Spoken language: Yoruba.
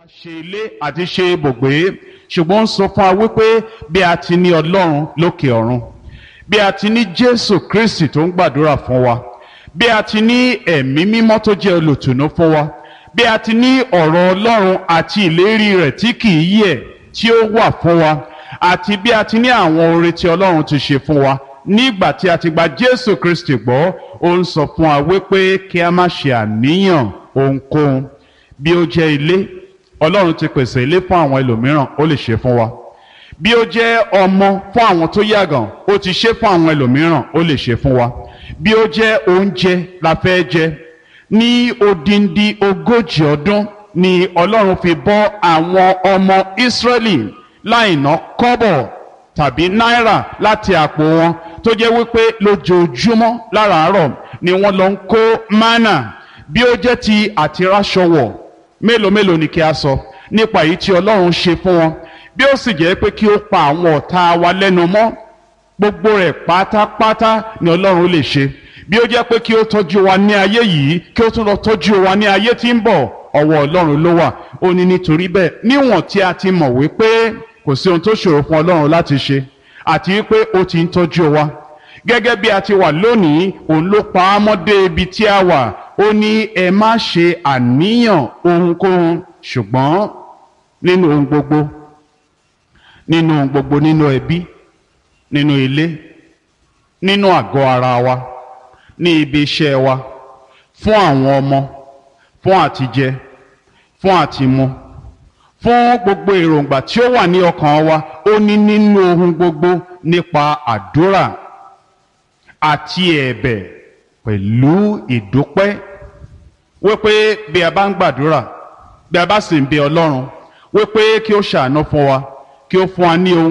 ṣe ilé àti ṣe ibùgbé ṣùgbọ́n ó ń sọ fún wa wípé bí a ti ní ọlọ́run lókè ọ̀run bí a ti ní jésù kristi tó ń gbàdúrà fún wa bí a ti ní ẹ̀mí mímọ́ tó jẹ́ olùtùnú fún wa bí a ti ní ọ̀rọ̀ ọlọ́run àti ìlérí rẹ̀ tí kì í yẹ̀ tí ó wà fún wa àti bí a ti ní àwọn oore tí ọlọ́run ti ṣe fún wa nígbà tí a ti gba jésù kristi gbọ́ ó ń sọ fún wa wípé kí a má ṣe àníyàn ohunkóhun bí ó jẹ́ ilé ọlọ́run ti pèsè ilé fún àwọn ẹlòmíràn ó lè ṣe fún wa bí ó jẹ́ ọmọ fún àwọn tó yàgàn ó ti ṣe fún àwọn ẹlòmíràn ó lè ṣe fún wa bí ó jẹ́ oúnjẹ la fẹ́ jẹ ní odindi ogójì ọdún ni ọlọ́run fi bọ́ àwọn ọmọ ìsírẹ́lì láì ná kọ́bọ̀ tàbí náírà láti àpò wọn tó jẹ́ wípé lójoojúmọ́ láràárọ̀ ni wọ́n lọ ń kó mánà bí ó jẹ́ ti àtiráṣọwọ̀ mélòó mélòó ni kí a sọ nípa èyí tí ọlọ́run ṣe fún wọn bí ó sì jẹ́ pé kí ó pa àwọn ọ̀tá wa lẹ́nu mọ́ gbogbo rẹ̀ pátápátá ni ọlọ́run lè ṣe bí ó jẹ́ pé kí ó tọ́jú wa ní ayé yìí kí ó tún lọ tọ́jú wa ní ayé tí ń bọ̀ ọwọ́ ọlọ́run ló wà ó ní nítorí bẹ́ẹ̀ níwọ̀n tí a ti mọ̀ wípé kò sí ohun tó ṣòro fún ọlọ́run láti ṣe àti wípé ó ti ń tọ́jú wa gẹ́gẹ́ bí a ti wà lónìí òun ló pa á mọ́ dé ibi tí a wà ó ní ẹ má ṣe àníyàn ohunkóhun ṣùgbọ́n nínú ohun gbogbo nínú ohun gbogbo nínú ẹbí nínú ilé nínú àgọ́ ara wa ní ibi iṣẹ́ wa fún àwọn ọmọ fún àtijẹ fún àtimu fún gbogbo èròǹgbà tí ó wà ní ọkàn wa ó ní nínú ohun gbogbo nípa àdúrà àti ẹ̀bẹ̀ pẹ̀lú ìdúpẹ́ wípé bí a bá ń gbàdúrà bí a bá sì ń bẹ ọlọ́run wípé kí ó ṣàánú fún wa kí ó fún wa ní ohun.